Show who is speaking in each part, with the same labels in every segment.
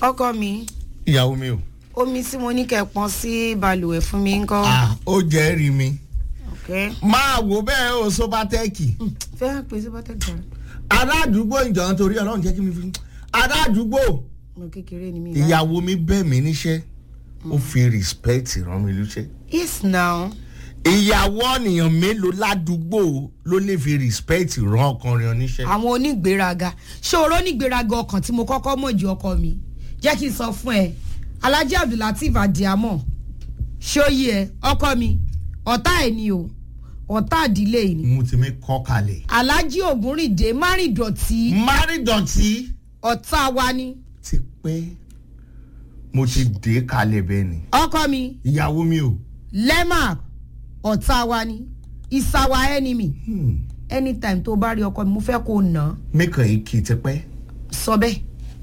Speaker 1: ọkọ mi
Speaker 2: ìyàwó mi o.
Speaker 1: omi tí mo ní kẹ́ pọn sí balùwẹ̀ fún mi ń kọ́.
Speaker 2: ah ó jẹ́ rí mi.
Speaker 1: ok
Speaker 2: máa wò bẹ́ẹ̀ o sóbátẹ́ẹ̀kì.
Speaker 1: fẹ́ràn pé síbátẹ́ gbà
Speaker 2: aládùúgbò ìjọ nítorí ọlọ́run jẹ́ kí mi fi. aládùúgbò
Speaker 1: mo kékeré ni mi.
Speaker 2: ìyàwó mi bẹ̀ mí níṣẹ́ ó fi respect rán mi lóṣẹ́.
Speaker 1: yes now
Speaker 2: ìyàwó ènìyàn mélòó ládùúgbò ló lè fi respect rán ọkùnrin oníṣẹ́.
Speaker 1: àwọn onígbéraga ṣé oró onígbéraga ọkàn tí mo kọ́kọ́ mọ̀ ju ọkọ mi jẹ́ kí n sọ fún ẹ alhaji abdulateef adiamo ṣóyí ẹ ọkọ mi ọ̀tá ẹ̀ ni o ọ̀tá àdílé ẹ̀ ni
Speaker 2: mo ti mi kọ́ kalẹ̀.
Speaker 1: alhaji ògúnrìndé márìndọ̀tí
Speaker 2: márìndọ̀tí
Speaker 1: ọ̀tá wa ni
Speaker 2: ti pẹ́ mo ti dé kalẹ̀ bẹ́ẹ̀ ni.
Speaker 1: ọkọ mi
Speaker 2: ìyàwó mi o.
Speaker 1: lema ọ̀tá wa ni ìsàwà enemy
Speaker 2: Hmm.
Speaker 1: anytime tó bá rí ọkọ mi mo fẹ́ kó nà án
Speaker 2: mẹ́kàn yìí kì í ti pẹ́.
Speaker 1: sọ bẹ́ẹ̀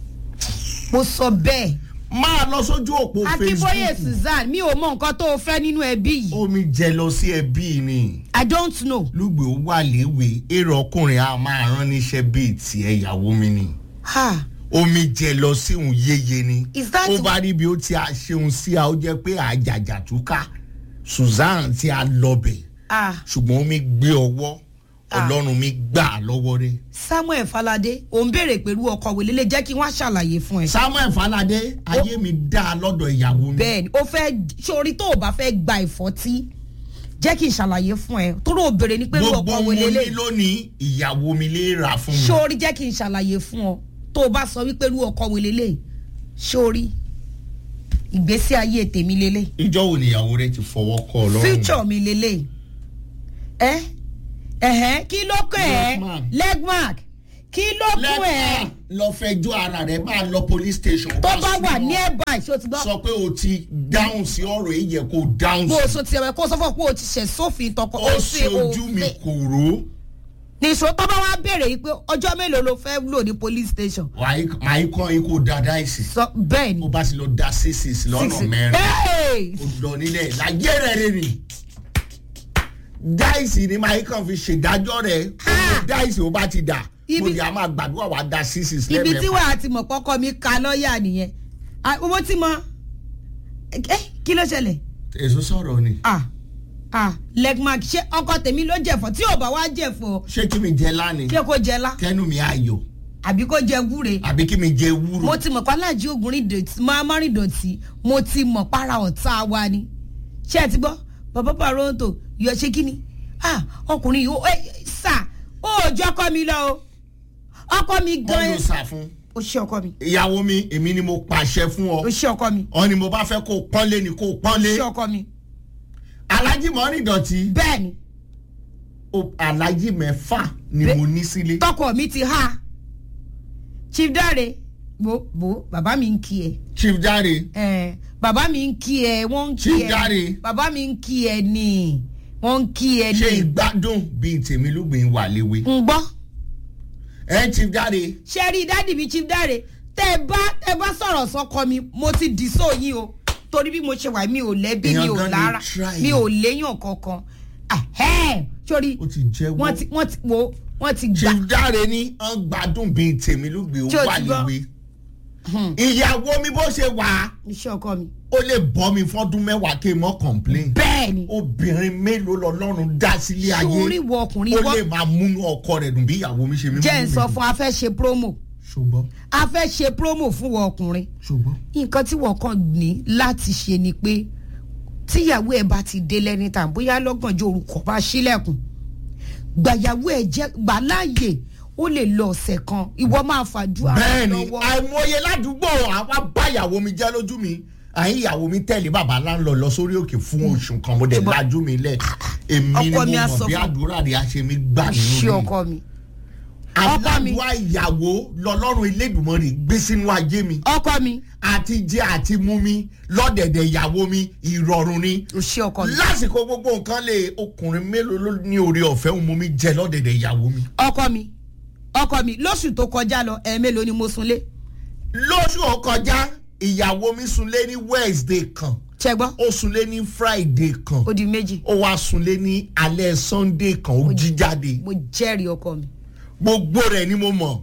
Speaker 1: mo sọ bẹ́ẹ̀
Speaker 2: máa lọ sójú òpó
Speaker 1: akínbóyè
Speaker 2: facebook
Speaker 1: suzanne mi ò mọ nǹkan tó o fẹ́ nínú ẹbí yìí
Speaker 2: omi jẹ lọ sí ẹbí ni
Speaker 1: i don't know
Speaker 2: lùgbé ó wà léwe èrò ọkùnrin a máa rán níṣẹ́ bíi tiẹ̀ ìyàwó mi ni
Speaker 1: ha
Speaker 2: omi jẹ lọ sí òun yéye ni
Speaker 1: Is that-
Speaker 2: ó bá rí bí ó ti a ṣeun sí a ó jẹ́ pé àjàjà túká susan ti a lọbẹ̀
Speaker 1: ah
Speaker 2: ṣùgbọ́n omi gbé ọwọ́
Speaker 1: Ah.
Speaker 2: ọlọ́run mi gbà á lọ́wọ́ rẹ̀
Speaker 1: samuel falade ò ń béèrè pẹ̀lú ọkọ wèlé lè jẹ́ kí wọ́n ṣàlàyé fún ẹ.
Speaker 2: samuel falade ayé mi dá a lọ́dọ̀ ìyàwó mi
Speaker 1: bẹ́ẹ̀ ni ó fẹ́ sórí tó o bá fẹ́ gba ìfọ́tí jẹ́ kí n ṣàlàyé fún ẹ tó ló béèrè ní pẹ̀lú
Speaker 2: gbogbo
Speaker 1: ọkọ
Speaker 2: mo
Speaker 1: wèlé
Speaker 2: ní
Speaker 1: lè
Speaker 2: lónìí ìyàwó mi lè rà fún mi.
Speaker 1: sórí jẹ́ kí n ṣàlàyé fún ọ tó o bá sọ wípé irú ọkọ wèlé lè sórí ìgbésí ayé tèmi lélẹ̀
Speaker 2: ìjọ wo nìyàwó rẹ ti fọwọ́ kọ ọ lọ́rùn.
Speaker 1: future mi lélẹ̀ ẹ ẹ̀hẹ́n kí ló kọ́ ẹ
Speaker 2: Legmark.
Speaker 1: legmark kí ló kún ẹ
Speaker 2: lẹ́tà lọ fẹjọ́ ara rẹ̀ máa lọ police station.
Speaker 1: tó bá wà
Speaker 2: súnmọ́.
Speaker 1: ní ẹ̀bà ìṣó ti gbọ́
Speaker 2: sọ pé o ti dáhùn sí ọ̀rọ̀ yìí yẹ kó o dáhùn
Speaker 1: bó o
Speaker 2: sí.
Speaker 1: so ti ẹ̀wẹ̀ kó o sọ fún ọ pé o ti ṣẹ̀ sófin tọkọ
Speaker 2: ó ṣe ojú mi kòró.
Speaker 1: nìṣó tó bá wá béèrè yìí pé ọjọ́ mélòó ló fẹ́ lò ní police station
Speaker 2: màá kọ́ ikú dáadáa ìsìn.
Speaker 1: sọ bẹ́ẹ̀ ni
Speaker 2: ó bá ti lọ da sísìs lọ́nà mẹ́rin.
Speaker 1: Hey!
Speaker 2: ó lọ nílẹ̀ láyé rẹ̀ rẹ̀ rìn. dáìsì ni màá kàn fi ṣèdájọ́ rẹ̀.
Speaker 1: Ah!
Speaker 2: dáìsì ó bá ti dà.
Speaker 1: Ibi-
Speaker 2: mo ní a máa gbàdúrà wá da sísìs
Speaker 1: ibi
Speaker 2: lẹ́mẹ̀fà.
Speaker 1: tí wàá ti mọ̀ kọ́kọ́ mi ka lọ́ọ̀yà nìyẹn Ah, owó tí mo ẹ kí ló ṣẹlẹ̀
Speaker 2: èso sọ̀rọ̀ ni.
Speaker 1: ah ah legmark ṣé ọkọ tèmi ló jẹ̀fọ́ tí ò bá wá jẹ̀fọ́
Speaker 2: ṣé kí mi jẹ lánìí.
Speaker 1: ṣé kó jẹ lá
Speaker 2: kẹ́nu mi ayọ̀
Speaker 1: àbí kó jẹ gúre
Speaker 2: àbí kí mi jẹ wúrò.
Speaker 1: mo ti mọ̀ pé aláàjì ògùnrin dọ̀tí máa má rìn dọ̀tí mo ti mọ̀ para ọ̀tá wa ni ṣé ẹ ti gbọ́ bàbá pàrọ̀ǹtò yọ ṣé kí ni ah ọkùnrin yìí ó ẹ sà ó jọ ọkọ mi lọ o ọkọ mi
Speaker 2: wọ́n
Speaker 1: gan
Speaker 2: ló sà fún.
Speaker 1: ó ṣe ọkọ mi
Speaker 2: ìyàwó mi èmi ni mo pàṣẹ fún
Speaker 1: ó
Speaker 2: ọ.
Speaker 1: ṣe ọkọ mi
Speaker 2: ọ ni mo bá fẹ́ kó o pọ́nlé ni kó o
Speaker 1: ó
Speaker 2: pọ́nlé.
Speaker 1: ṣe ọkọ mi
Speaker 2: alájí mọ́rin dọ̀tí.
Speaker 1: bẹ́ẹ̀ ni
Speaker 2: o- alájí mẹ́fà ni
Speaker 1: Bẹ́-
Speaker 2: mo ní sílé.
Speaker 1: tọkọ mi ti ha chief dare bo bo bàbá mi ń kí ẹ
Speaker 2: chief jare
Speaker 1: ẹ bàbá mi ń kí ẹ wọ́n ń kí
Speaker 2: Chief
Speaker 1: ẹ
Speaker 2: Dare.
Speaker 1: bàbá mi ń kí ẹ ní wọ́n ń kí ẹ
Speaker 2: ṣe
Speaker 1: ní
Speaker 2: ìgbádùn bíi tèmi lóbìnrin wà léwe.
Speaker 1: ń gbọ́
Speaker 2: ẹ chief jare
Speaker 1: ṣe rí dádì mi chief dare tẹ ẹ bá tẹ ẹ bá sọ̀rọ̀ sọ́kọ mi mo ti dì sóyìn o torí bí mo ṣe wà mi ò lẹ́bí mi
Speaker 2: Èèyàn
Speaker 1: ò
Speaker 2: gan ni
Speaker 1: lára
Speaker 2: try.
Speaker 1: mi ò léyàn kankan ahẹ́ sórí
Speaker 2: ó ti jẹ́wọ́.
Speaker 1: wọ́n ti wọ́n ti wo wọ́n ti gbà
Speaker 2: chief jare ní ọ gbádùn bíi tèmi lóbìnrin
Speaker 1: Ṣé o
Speaker 2: wà
Speaker 1: ti gbọ́?
Speaker 2: léwe. ìyàwó mi bó ṣe wà á
Speaker 1: iṣẹ́ ọkọ mi
Speaker 2: ó lè bọ́ mi fọ́dún mẹ́wàá kí n mọ́ complain.
Speaker 1: bẹ́ẹ̀ ni
Speaker 2: obìnrin mélòó lọ́lọ́run dá sílé ayé
Speaker 1: sórí wọ ọkùnrin
Speaker 2: ó
Speaker 1: wọ́n
Speaker 2: lè máa múnú ọkọ rẹ̀ dùn bí ìyàwó mi ṣe mímú
Speaker 1: jẹ́ ń sọ fún a fẹ́ ṣe promo
Speaker 2: ṣùgbọ́n
Speaker 1: a fẹ́ ṣe promo fún wọ ọkùnrin
Speaker 2: ṣùgbọ́n
Speaker 1: nǹkan tí wọ́n kàn ní láti ṣe ni pé tíyàwó ẹ̀ bá ti dé lẹ́ni tàn bóyá lọ́gànjọ́ orúkọ bá sílẹ̀kùn gbàyàwó ẹ̀ jẹ́ gbà láàyè ó lè lọ ọ̀sẹ̀ kan ìwọ máa fàdúrà
Speaker 2: bẹ́ẹ̀ni
Speaker 1: lọ́wọ́
Speaker 2: àìmọye ládùúgbò àwa bá ìyàwó mi jẹ́ lójú mi àyìn ìyàwó mi tẹ̀lé bàbá láńlọ lọ sórí òkè fún oṣù kan mo dẹ̀
Speaker 1: Ṣùgbọ́n-
Speaker 2: lajú mi lẹ̀ èmi ni mo
Speaker 1: Ọkọ mi á sọ
Speaker 2: mọ̀ bí
Speaker 1: fún-
Speaker 2: àdúrà rẹ̀ á ṣe mi gbà
Speaker 1: ṣé
Speaker 2: nínú mi
Speaker 1: ọkọ mi ọkọ mi.
Speaker 2: àdúrà ìyàwó lọ́lọ́run Elédùmarè gbé sínú ayé mi
Speaker 1: ọkọ mi
Speaker 2: àti jẹ àti mú mi lọ́dẹ̀dẹ̀ ìyàwó mi ìrọ̀rùn ni
Speaker 1: ò ṣe ọkọ mi
Speaker 2: lásìkò gbogbo nǹkan lè ọkùnrin mélòó ló ní oore ọ̀fẹ́ òun mú mi jẹ lọ́dẹ̀dẹ̀ ìyàwó mi.
Speaker 1: ọkọ mi ọkọ mi lóṣù tó kọjá lọ ẹ̀ẹ́mélòó ni mo sunlé
Speaker 2: lóṣù ó kọjá ìyàwó mi sunlé ní Wednesday kan
Speaker 1: ṣẹgbọ́n
Speaker 2: ó sunlé ní Friday kan
Speaker 1: ó di méjì
Speaker 2: ó wá sunlé ní alẹ́ Sunday kan ó jí jáde
Speaker 1: mo jẹ́rìí ọkọ mi
Speaker 2: gbogbo rẹ̀ ni mo mọ̀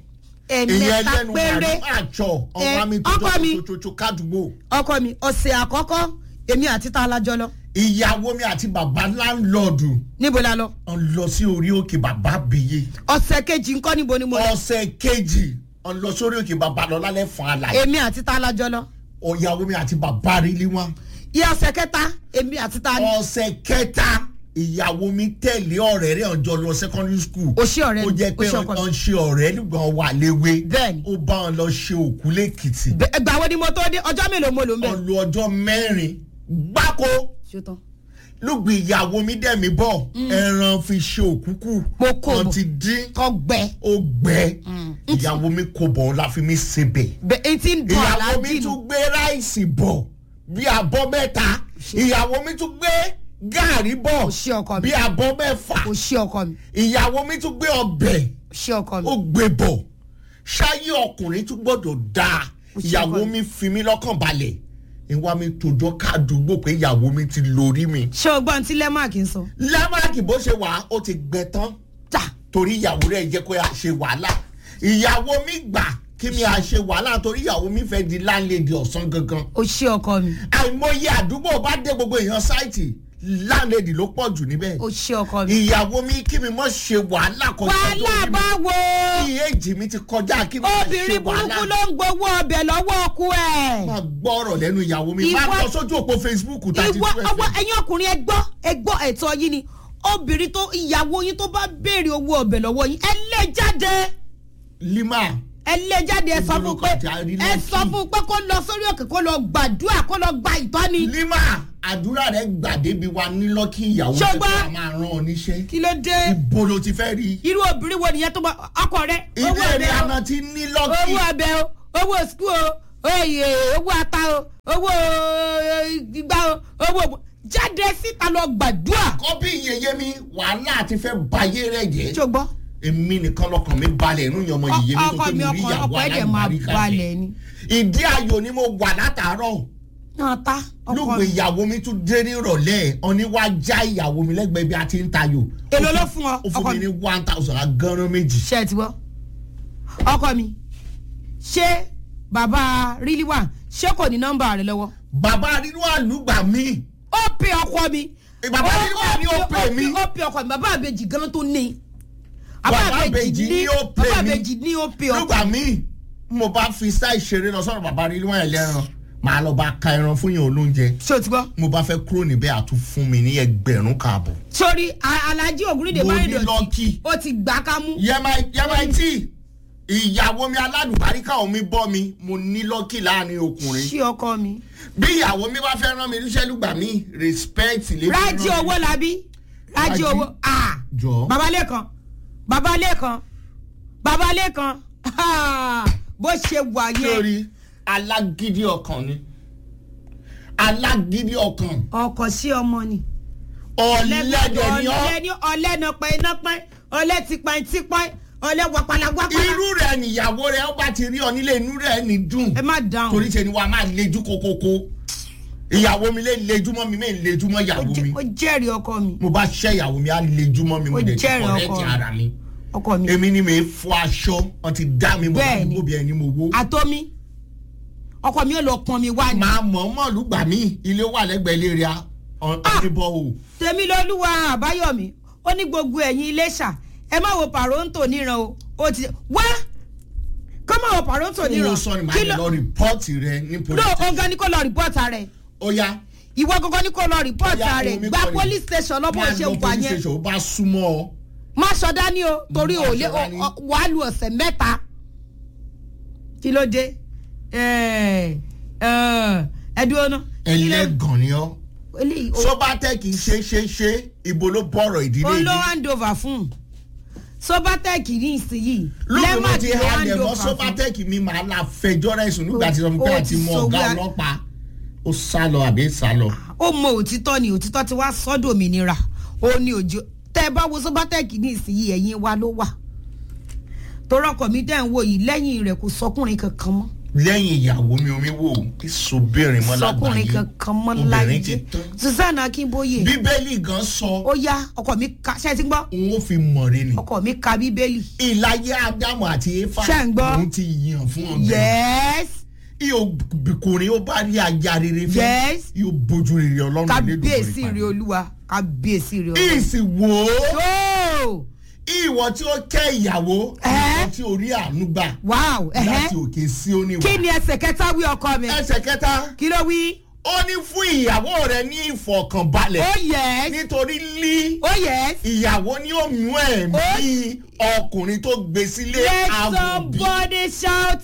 Speaker 1: ẹ̀mẹ́ta péré
Speaker 2: àjọ
Speaker 1: Ẹ,
Speaker 2: ọmọ mi
Speaker 1: ọkọ mi.
Speaker 2: tó jọ kádùgbò
Speaker 1: ọkọ mi ọ̀sẹ̀ àkọ́kọ́ èmi àti ta alájọ lọ
Speaker 2: ìyàwó mi àti bàbá láńlọ́ọ̀dù
Speaker 1: níbo la lọ
Speaker 2: ń lọ sí orí òkè bàbá àbíyé
Speaker 1: ọ̀sẹ̀ kejì ńkọ́ níbo ni mo lọ
Speaker 2: ọ̀sẹ̀ kejì ń lọ sórí òkè bàbá lọ lálẹ́ fún àlàyé
Speaker 1: èmi àti ta alájọ lọ
Speaker 2: ìyàwó mi àti bàbá rí lé wọn
Speaker 1: ìyá ọ̀sẹ̀ kẹta èmi àti ta ni
Speaker 2: ọ̀sẹ̀ kẹta ìyàwó mi tẹ̀lé ọ̀rẹ́ rẹ̀ ọjọ́ lọ secondary school
Speaker 1: òṣì ọ̀rẹ́
Speaker 2: ó jẹ́ pé
Speaker 1: òṣì ọkọ mi.
Speaker 2: ọ̀n ṣe ọ̀rẹ́ nígbà wà léwe
Speaker 1: Bẹ́ẹ̀ni.
Speaker 2: ó bá wọn lọ ṣe òkú lẹ́kìtì
Speaker 1: Bẹ- ẹgbà wo ni mo tó dé ọjọ́ mélòó mo lò ń bẹ̀.
Speaker 2: ọ̀n lo ọjọ́ mẹ́rin gbáko
Speaker 1: ṣetán
Speaker 2: lùgbì ìyàwó mi dẹ̀mí bọ̀ ẹran fi ṣe òkúkú
Speaker 1: Mo kó
Speaker 2: wọn
Speaker 1: bọ̀.
Speaker 2: ti dín
Speaker 1: tọgbẹ
Speaker 2: ó gbẹ ìyàwó mi kò bọ̀ ọ́ la fi mi sebẹ̀
Speaker 1: bẹ etí ń dùn
Speaker 2: ìyàwó
Speaker 1: aláàjì
Speaker 2: mi
Speaker 1: nù
Speaker 2: tún gbé ráìsì bọ̀ bí abọ́ mẹ́ta ìyàwó mi tún gbé gàárì bọ̀
Speaker 1: òṣì ọkọ mi
Speaker 2: bí abọ́ mẹ́fà
Speaker 1: òṣì ọkọ mi
Speaker 2: ìyàwó mi tún gbé ọbẹ̀
Speaker 1: òṣì ọkọ mi
Speaker 2: ó gbé bọ̀ ṣáyé ọkùnrin tún gbọ́dọ̀ dáa
Speaker 1: Ó ṣe
Speaker 2: ìyàwó
Speaker 1: ọkọ
Speaker 2: mi fi mí lọ́kàn balẹ̀ ìwà mi tòjọ́ káàdùgbò pé ìyàwó mi ti lórí mi
Speaker 1: ṣé o gbọ́n tí lẹ́màkì ń sọ.
Speaker 2: lámàkì bó ṣe wà ó ti gbẹ tán
Speaker 1: ta
Speaker 2: torí ìyàwó rẹ̀ jẹ́ kó a ṣe wàhálà ìyàwó mi gbà kí mi à ṣe wàhálà torí ìyàwó mi fẹ́ di láńlẹ́dì ọ̀sán gangan
Speaker 1: òṣì ọkọ mi
Speaker 2: àìmọye àdúgbò bá dé gbogbo èèyàn sáìtì láńlẹ́dì ló pọ̀ jù níbẹ̀
Speaker 1: òṣì ọkọ mi.
Speaker 2: ìyàwó mi kí mi mọ̀ ṣe wàhálà kọjá
Speaker 1: wàhálà bá wo
Speaker 2: kí èjì mi ti kọjá kí mi máa ṣe
Speaker 1: obìnrin burúkú
Speaker 2: wàhálà
Speaker 1: ló ń gbowó ọbẹ̀ lọ́wọ́ ọkú ẹ̀.
Speaker 2: máa gbọ́rọ̀ lẹ́nu ìyàwó mi máa
Speaker 1: Ìwọ-
Speaker 2: lọ sójú òpó Facebook tàbí
Speaker 1: ìwọ
Speaker 2: twelve
Speaker 1: ọwọ́ ẹ̀yin ọkùnrin ẹ gbọ́ ẹ gbọ́ ẹ̀tọ́ yín ni obìnrin tó ìyàwó yín tó bá béèrè owó ọbẹ̀ lọ́wọ́ yín ẹ lé jáde
Speaker 2: lima
Speaker 1: ẹ lé jáde ẹ sọ fún pé
Speaker 2: Ìgboro kọjá rí
Speaker 1: ẹ
Speaker 2: lọ́kì.
Speaker 1: sọ fún pé kó lọ sórí òkè kó lọ gbàdúrà kó lọ gba ìtọ́ni.
Speaker 2: lima àdúrà rẹ gbàdébi wa nílọ́kì ìyàwó
Speaker 1: Ṣọgbọ́n.
Speaker 2: tẹ́tẹ́ a máa rán ọ níṣẹ́
Speaker 1: kí ló dé
Speaker 2: ibo ló ti fẹ́ rí
Speaker 1: irú obìnrin wo nìyẹn tó bá ọkọ rẹ owó
Speaker 2: ilé
Speaker 1: ọbẹ̀
Speaker 2: rẹ
Speaker 1: o
Speaker 2: àná ti nílọ́kì
Speaker 1: owó ọbẹ̀ o owó sukú o oyè owó ata o owó ìgbà o owó jáde síta lọ gbàdúrà.
Speaker 2: kọ́bí yeye mi wàhálà ti fẹ́ bayé rẹ̀ jẹ́
Speaker 1: ṣùgbọ́n
Speaker 2: èmi nìkan lọkàn mi balẹ̀ inú yan ọmọ yeye mi tó
Speaker 1: ọkọ
Speaker 2: pé
Speaker 1: mi
Speaker 2: mo rí
Speaker 1: ọkọ
Speaker 2: ìyàwó
Speaker 1: ọkọ ẹ̀ dẹ̀ máa
Speaker 2: alágbàríkà
Speaker 1: balẹ̀ ni.
Speaker 2: ìdí ayò ni mo wà látàárọ̀
Speaker 1: náà ta ọkọ
Speaker 2: lóògùn
Speaker 1: mi.
Speaker 2: ìyàwó mi tún dé ní ìrọ̀lẹ́ ọ̀ní wá já ìyàwó mi lẹ́gbẹ̀ẹ́ bí a ti ń tayò.
Speaker 1: Èló
Speaker 2: Ó
Speaker 1: ló
Speaker 2: fún-
Speaker 1: fún ọ,
Speaker 2: ó fún
Speaker 1: ọkọ
Speaker 2: mi
Speaker 1: mi?
Speaker 2: ní one thousand agánran méjì.
Speaker 1: ṣe ẹ ti gbọ́ ọkọ mi ṣé bàbá ríliwà ṣé kò ní nọ́mbà rẹ lọ́wọ́.
Speaker 2: bàbá nínú àlùgbà mi
Speaker 1: ó pe ọkọ mi.
Speaker 2: Bàbá Rílíwà ni ó pè mí.
Speaker 1: ó pe ọkọ mi bàbá àbèjì gan tó ní.
Speaker 2: Bàbá Àbèjì ni ó pè
Speaker 1: bàbá
Speaker 2: mí.
Speaker 1: àbèjì ní ó pe ọkọ.
Speaker 2: lùgbà mi mo bá fi sáì ṣeré lọ sọ̀rọ̀ bàbá nínú ẹlẹ́ran màá lọ bá ka ẹran fún yẹn olóúnjẹ
Speaker 1: ṣé o ti gbọ́.
Speaker 2: mo bá fẹ́ kúrò níbẹ̀ àtún fún mi ní ẹgbẹ̀rún kààbọ̀.
Speaker 1: sórí a- alhaji ògúnrídé
Speaker 2: Mo ní
Speaker 1: márùndọ̀tì
Speaker 2: lọ́kì.
Speaker 1: ó ti gbà ká mú.
Speaker 2: yẹmaití ìyàwó mi aládùbáríkà omi bọ́ mi mo ní lọ́kì láàrin ọkùnrin.
Speaker 1: ṣé ọkọ mi.
Speaker 2: bí ìyàwó mi bá fẹ́ rán mi níṣẹ́ lùgbà mi respect lè fi
Speaker 1: rájí
Speaker 2: rán mi.
Speaker 1: owó labi rájí
Speaker 2: Rájí?
Speaker 1: owó ah
Speaker 2: jọ
Speaker 1: babalẹ́kan babalẹ́kan babalẹ́kan ah, bó ṣe wà yẹn
Speaker 2: lórí alágídí ọkàn ni alágídí ọkàn
Speaker 1: ọkọ sí ọmọ ni.
Speaker 2: ọ̀lẹ́dẹ̀ ni ọ́
Speaker 1: ọ̀lẹ́ ní ọ̀lẹ́ náà pẹ́ iná pẹ́ ọ̀lẹ́ ti pẹ́ ti pẹ́ ọ̀lẹ́ wàpàlà wàpàlà.
Speaker 2: irú rẹ̀ níyàwó rẹ̀ ó bá ti rí ọ nílé inú rẹ̀ ní dùn
Speaker 1: ẹ má dáhùn
Speaker 2: torí ṣe ni wàá máa lejú kokoko ìyàwó mi lè lejú mọ́ mi mi lejú mọ́
Speaker 1: Ó
Speaker 2: ìyàwó
Speaker 1: jẹ́-
Speaker 2: mi
Speaker 1: ó jẹ́rìí ọkọ mi
Speaker 2: mo bá ṣẹ́ ìyàwó mi á lejú mọ́ mi mo
Speaker 1: Ó
Speaker 2: dẹ̀ ti
Speaker 1: jẹ́rìí
Speaker 2: kọ̀rẹ́tì
Speaker 1: ọkọ.
Speaker 2: ara mi
Speaker 1: ọkọ mi
Speaker 2: èmi ni mi fọ aṣọ wọn ti dá mi mọ̀
Speaker 1: Bẹ́ẹ̀ni.
Speaker 2: láti gbóbi ẹni mo wó.
Speaker 1: àtọ́mi ọkọ mi ò lọ pọn mi wá ni.
Speaker 2: máa mọ̀ mọ̀ lùgbà mí ilé wà lẹ́gbẹ̀ẹ́ ilé rẹ̀ ọ̀nìbọ̀ o.
Speaker 1: tèmi lolúwa àbáyọmí ó ní gbogbo ẹ̀yin iléṣà ẹ má wo pàróǹtò níran o ó ti wá kọ́ má wo pàróǹtò
Speaker 2: kí
Speaker 1: níran
Speaker 2: ló sọ ni màá
Speaker 1: Kí
Speaker 2: lè
Speaker 1: ló-
Speaker 2: lọ rìpọ́ọ̀tì rẹ ní
Speaker 1: no
Speaker 2: police
Speaker 1: ọgá ní kó lọ rìpọ́ọ̀tà rẹ̀
Speaker 2: ó yá
Speaker 1: ìwọ gangan ní kó lọ rìpọ́ọ̀tà
Speaker 2: Bóyá
Speaker 1: rẹ̀
Speaker 2: omi
Speaker 1: gba
Speaker 2: kọ́ ni.
Speaker 1: police station lọ́bọ̀
Speaker 2: máa
Speaker 1: ṣe
Speaker 2: lọ
Speaker 1: wà
Speaker 2: police
Speaker 1: yẹn
Speaker 2: station ó bá súnmọ́ ọ.
Speaker 1: má sọ dání o torí
Speaker 2: Má
Speaker 1: ò
Speaker 2: sọ
Speaker 1: lé
Speaker 2: dání.
Speaker 1: wàá lu ọ̀sẹ̀ mẹ́ta kí ló dé ẹ ẹ ẹ dúró ná. Kí ló-
Speaker 2: ẹlẹ́gàn ni ọ́.
Speaker 1: eléyìí ó-
Speaker 2: sọ́bátẹ́ kì í ṣe ṣe ṣe ibo ló bọ̀rọ̀ ìdílé
Speaker 1: ó ló
Speaker 2: yìí.
Speaker 1: hand over fún sobatec ní ìsinyìí
Speaker 2: lóògùn mo ti
Speaker 1: ló hand
Speaker 2: halẹ̀ mọ́
Speaker 1: over fún.
Speaker 2: sọ́bátẹ́kì mi máa la fẹjọ́ rẹ̀ sùn nígbà tí sọ fún pé
Speaker 1: Ó
Speaker 2: àti
Speaker 1: ti
Speaker 2: mọ
Speaker 1: sọ
Speaker 2: ọ̀gá
Speaker 1: wá-
Speaker 2: ọlọ́pàá ó sá lọ àbí sá lọ.
Speaker 1: ó mọ òtítọ́ ni òtítọ́ ti wá sọ́dọ̀ òmìnira ó ní òjò tẹ́ ẹ bá wo sobatec ní ìsinyìí ẹ̀yìn wa ló wà torọkọ mi dẹ́ ń wò yìí lẹ́yìn rẹ̀ kò sọkùnrin kankan mọ́
Speaker 2: lẹ́yìn ìyàwó mi omi wò ìsobìnrin mọ́
Speaker 1: sọkùnrin
Speaker 2: lágbàáyé
Speaker 1: kankan mọ́
Speaker 2: obìnrin
Speaker 1: láyé
Speaker 2: ti tán
Speaker 1: susanna akínbóyè
Speaker 2: bíbélì gan sọ
Speaker 1: ó yá ọkọ mi ka ṣe ti gbọ́
Speaker 2: òun ó fi mọ̀re ni
Speaker 1: ọkọ mi ka bíbélì
Speaker 2: ìlàyé ádámù àti éfà
Speaker 1: Ṣé ń gbọ́?
Speaker 2: òun ti yàn fún ọbẹ̀
Speaker 1: yes
Speaker 2: ìyókùnrin ó bá rí ajá rere fẹ́
Speaker 1: Yes.
Speaker 2: yóò bójú rere ọlọ́run
Speaker 1: kábíyèsí
Speaker 2: Elédùmarè
Speaker 1: rẹ
Speaker 2: pàdé.
Speaker 1: olúwa kábíyèsí rẹ olúwa.
Speaker 2: ìsìnwó
Speaker 1: Yóò!
Speaker 2: ìwọ tí ó kẹ́ ìyàwó
Speaker 1: Ẹ́.
Speaker 2: ìwọ tí ó rí àánú gbà
Speaker 1: wow
Speaker 2: láti
Speaker 1: ẹ̀hẹ́.
Speaker 2: òkè sí oníwà.
Speaker 1: kí ni ẹsẹ̀ kẹta wí ọkọ mi
Speaker 2: ẹsẹ̀ kẹta
Speaker 1: kí ló wí.
Speaker 2: ó ní fún ìyàwó rẹ ní ìfọ̀kànbalẹ̀
Speaker 1: oh yes
Speaker 2: nítorí lí
Speaker 1: oh yes
Speaker 2: ìyàwó ni ó mú ẹ̀mí ọkùnrin tó gbé sílé
Speaker 1: let
Speaker 2: àbòbí
Speaker 1: somebody shout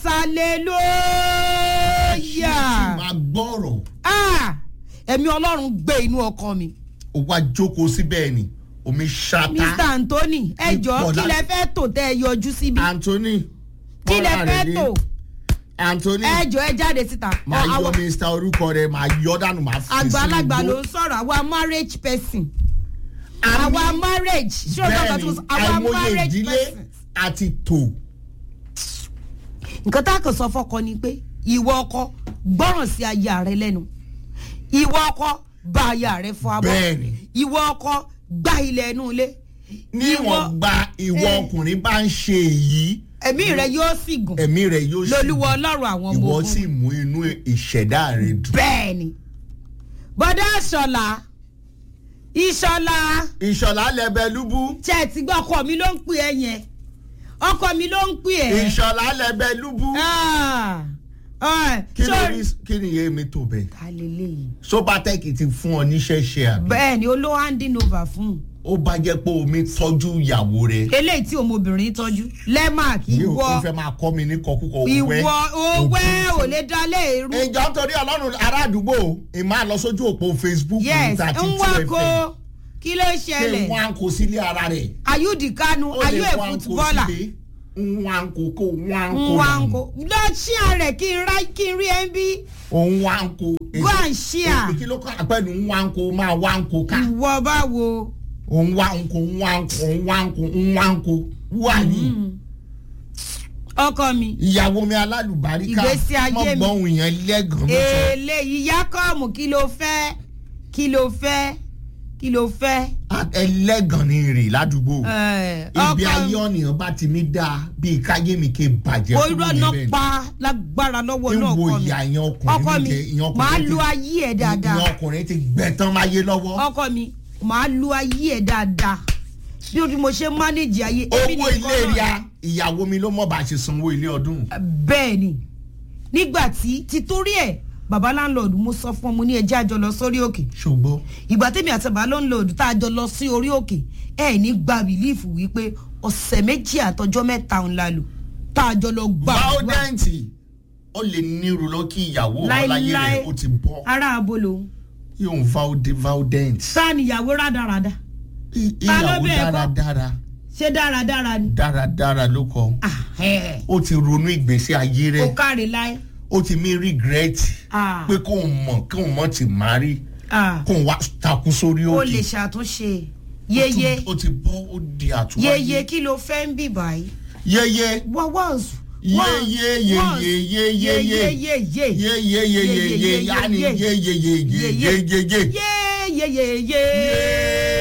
Speaker 2: tí
Speaker 1: hallelujah
Speaker 2: máa gbọ́rọ̀
Speaker 1: ah ẹ̀mí ọlọ́run gbé inú ọkọ mi
Speaker 2: ó wá jókòó síbẹ̀ ni omi ṣáta
Speaker 1: mr anthony ẹ jọ̀ọ́
Speaker 2: Ipò
Speaker 1: kí lẹ fẹ́ tò tẹ́ ẹ yọjú síbi
Speaker 2: anthony
Speaker 1: kí lẹ
Speaker 2: bọ́lá
Speaker 1: fẹ́
Speaker 2: rẹ̀
Speaker 1: tò
Speaker 2: dé. anthony
Speaker 1: ẹ jọ̀ọ́ ẹ jáde síta
Speaker 2: máa yọ
Speaker 1: Àwa-
Speaker 2: mr orúkọ rẹ máa yọ dànù máa fi
Speaker 1: àgbàlagbà
Speaker 2: sínú
Speaker 1: ló
Speaker 2: igbó.
Speaker 1: ń sọ̀rọ̀ àwa marriage person
Speaker 2: Àmì-
Speaker 1: àwa marriage ṣé o gbọ́dọ̀ tó
Speaker 2: bẹ́ẹ̀ni
Speaker 1: sọ àwa
Speaker 2: àìmọye
Speaker 1: marriage
Speaker 2: ìdílé
Speaker 1: person.
Speaker 2: àti tò
Speaker 1: nǹkan tá a kàn sọ fọkọ ni pé ìwọ ọkọ gbọ́ràn sí aya rẹ lẹ́nu ìwọ ọkọ bá aya rẹ fọ abọ́
Speaker 2: Bẹ́ẹ̀ni.
Speaker 1: ìwọ ọkọ gbá ilẹ̀ inú ilé
Speaker 2: níwọ̀n gba ìwọ
Speaker 1: Eh.
Speaker 2: ọkùnrin bá ń ṣe èyí
Speaker 1: ẹ̀mí rẹ yóò sì gùn
Speaker 2: ẹ̀mí rẹ̀ yóò sì
Speaker 1: lolúwa ọlọ́run àwọn ọmọ
Speaker 2: ìwọ
Speaker 1: ogun
Speaker 2: sì mú inú ìṣẹ̀dá rẹ̀ dùn.
Speaker 1: bẹ́ẹ̀ ni bọ́dá ìṣọ̀lá ìṣọ̀lá
Speaker 2: ìṣọ̀lá lẹ́bẹ̀lúbú
Speaker 1: ṣe é ti gbọ́ ọkọ mi ló ń pè ẹ́ yẹn ọkọ mi ló ń pè ẹ́
Speaker 2: ìṣọ̀lá lẹ́bẹ̀lúbú
Speaker 1: Ah, ah,
Speaker 2: kí ló
Speaker 1: sorry.
Speaker 2: rí kí ni iye mi tó bẹ́ẹ̀.
Speaker 1: ta lélẹ́yìí
Speaker 2: sobatec ti fún ọ níṣẹ́ ṣe àbí.
Speaker 1: bẹ́ẹ̀ ni olówó handing over fún un
Speaker 2: ó bá jẹ́ pé omi tọ́jú ìyàwó rẹ̀.
Speaker 1: eléyìí tí ọmọbìnrin tọ́jú lẹ́màk
Speaker 2: mi ò
Speaker 1: ìwọ
Speaker 2: tún fẹ́ máa kọ́ mi ní kọkúkọ
Speaker 1: ìwọ owó ò lè dalẹ̀ irú
Speaker 2: ìjọ torí ọlọ́run ará àdúgbò ìmọ̀ lọ sójú òpó facebook
Speaker 1: yes
Speaker 2: thirty
Speaker 1: ń
Speaker 2: two
Speaker 1: wá
Speaker 2: fm
Speaker 1: kó kí ló
Speaker 2: ṣé
Speaker 1: ṣẹlẹ̀
Speaker 2: wọn kò sílé ara rẹ̀.
Speaker 1: ayúdì kanu
Speaker 2: ó
Speaker 1: ayú
Speaker 2: lè
Speaker 1: ẹ̀
Speaker 2: wọn kò
Speaker 1: fútbọ́là
Speaker 2: sílé wọn kò kó wọn
Speaker 1: ń
Speaker 2: kò
Speaker 1: wá ń
Speaker 2: dànù.
Speaker 1: kó lọ ṣí àrẹ kí n ra kí n rí ẹ ń bí
Speaker 2: òun wá ń kó.
Speaker 1: go and share
Speaker 2: kí ló kọ́ àpẹẹrẹ wá ń kó máa wá ń kó ká.
Speaker 1: ìwọ báwo
Speaker 2: òun wá ń kó wá ń kó wá ń kó wá ń kó wà ní.
Speaker 1: ọkọ mi
Speaker 2: ìyàwó mi alálùbáríkà
Speaker 1: Ìgbésí ayé mi.
Speaker 2: mọ̀gbọ́n yẹn lẹ́gàn mọ́tò.
Speaker 1: eléyìí yakọ́ọ̀mù kí ló fẹ́ kí ló fẹ́ kí ló fẹ́
Speaker 2: ẹlẹ́gàn ni rè ládùúgbò.
Speaker 1: Eh,
Speaker 2: ibi
Speaker 1: ọkọ
Speaker 2: ayé ọ̀nìyàn bá ti mi dáa bíi káyé mi ké bàjẹ́
Speaker 1: mo
Speaker 2: kúrò
Speaker 1: irọ́
Speaker 2: níbẹ̀
Speaker 1: náà
Speaker 2: ni.
Speaker 1: pa lágbára lọ́wọ́ náà
Speaker 2: ìwò
Speaker 1: ọkọ mi
Speaker 2: ìyá ìyẹn ọkùnrin
Speaker 1: ọkọ mi
Speaker 2: mi jẹ ìyẹn
Speaker 1: màá
Speaker 2: ọkùnrin
Speaker 1: lu
Speaker 2: ti
Speaker 1: ayé ẹ̀ dáadáa
Speaker 2: ìyẹn ọkùnrin ti gbẹ̀tán máyé lọ́wọ́.
Speaker 1: ọkọ mi màá lu ayé ẹ̀ dáadáa bí o bí mo ṣe mánéjì ayé èmi
Speaker 2: owó
Speaker 1: nìkan
Speaker 2: ilé
Speaker 1: náà
Speaker 2: ria ìyàwó mi ló mọ̀ bá a ṣe sanwó ilé ọdún.
Speaker 1: bẹ́ẹ̀ ni nígbà tí títorí ẹ̀ bàbá láńlọ́ọ̀dù mo sọ fún ọmọ ní ẹjẹ́ àjọ lọ sórí òkè
Speaker 2: ṣùgbọ́n
Speaker 1: ìgbà tèmi àti bàbá láńlọ́ọ̀dù tá a jọ lọ sí orí òkè ẹ̀ ní gba bìlífù wípé ọ̀sẹ̀ méjì àtọjọ́ mẹ́ta ń la lò tá a jọ lọ gbà wá
Speaker 2: báwọdẹ́ǹtì ó lè nírú lọ kí ìyàwó ọláyé
Speaker 1: Láíláí.
Speaker 2: rẹ̀ ó ti bọ́
Speaker 1: ará abolo
Speaker 2: yóò ń váwọdé váwọdẹ́ǹtì.
Speaker 1: sáà níyàwó rádaràda Ta ló
Speaker 2: ìyàwó
Speaker 1: bẹ̀ ẹ́ kọ́?
Speaker 2: dáradára
Speaker 1: ṣé dáradára ni
Speaker 2: dáradára ló kọ
Speaker 1: Ah, ẹ̀.
Speaker 2: ó ti ronú ìgbésí ayé
Speaker 1: ó
Speaker 2: rẹ̀
Speaker 1: káre láé
Speaker 2: ó ti mí regret
Speaker 1: Ah.
Speaker 2: pé kóun mọ̀ kóun mọ̀ ti má rí
Speaker 1: Ah,
Speaker 2: kóun wá takú sórí
Speaker 1: ó
Speaker 2: òkè.
Speaker 1: lè ṣàtúnṣe yeye
Speaker 2: ó ti bọ́ ó di àtúwáyé.
Speaker 1: yeye kí ló fẹ́ ń bì báyìí
Speaker 2: yeye
Speaker 1: wọ́n wọ́ọ̀sù
Speaker 2: Ye- ye- ye- ye- ye- ye- ye.
Speaker 1: ye ye ye
Speaker 2: ye ye ye ye ye yanni ye ye ye ye ye ye ye ye.
Speaker 1: ye ye ye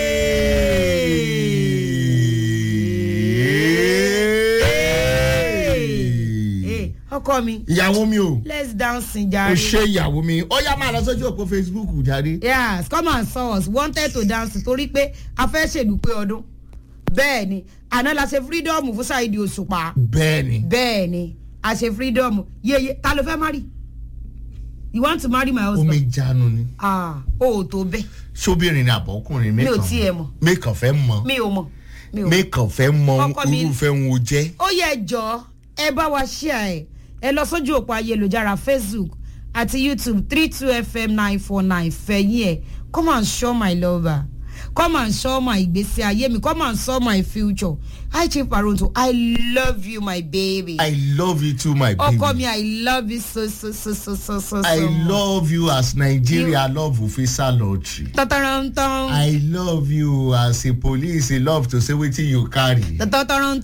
Speaker 1: ye. ọkọ mi
Speaker 2: ìyàwó mi o
Speaker 1: let's dance
Speaker 2: o
Speaker 1: jare.
Speaker 2: ṣe ìyàwó mi ó yá máa lọ sójú òpó facebook jáde.
Speaker 1: yes come and saw us wanted to dance torí pé a fẹ́ ṣèdúpẹ́ ọdún bẹ́ẹ̀ ni àná la ṣe freedom fún Saheed Òṣùpá
Speaker 2: bẹ́ẹ̀ni
Speaker 1: bẹ́ẹ̀ ni a ṣe freedom yeye ta ló fẹ́ marry you want to marry my husband
Speaker 2: omi jánu ni
Speaker 1: ah o ò tó bẹ́ẹ̀
Speaker 2: sóbìnrin ni àbọ̀kùnrin
Speaker 1: mi ò tiẹ̀ mọ̀
Speaker 2: mẹ́kàn fẹ́ mọ
Speaker 1: mi ò mọ̀ mi ò mọ̀.
Speaker 2: mẹ́kàn fẹ́ mọ
Speaker 1: Ọkọ mi-
Speaker 2: irúfẹ́ ń wo jẹ́.
Speaker 1: ó yẹ jọ ẹ bá wa share ẹ ẹ lọ sójú òpó ayélujára facebook àti youtube three two fm nine four nine fẹ̀yìn ẹ̀ come and show my lover come and show my ìgbésí ayé mi come and show my future hi chief paronto i love you my baby
Speaker 2: i love you too my baby.
Speaker 1: ọkọ mi i love you so so so so so so
Speaker 2: I
Speaker 1: so much.
Speaker 2: love you as Nigeria love Ofisa lottery.
Speaker 1: tọ́tọ́rọ́ntọ́n
Speaker 2: I love you as a police love to say wetin you carry.
Speaker 1: tọ́tọ́rọ́ntọ́n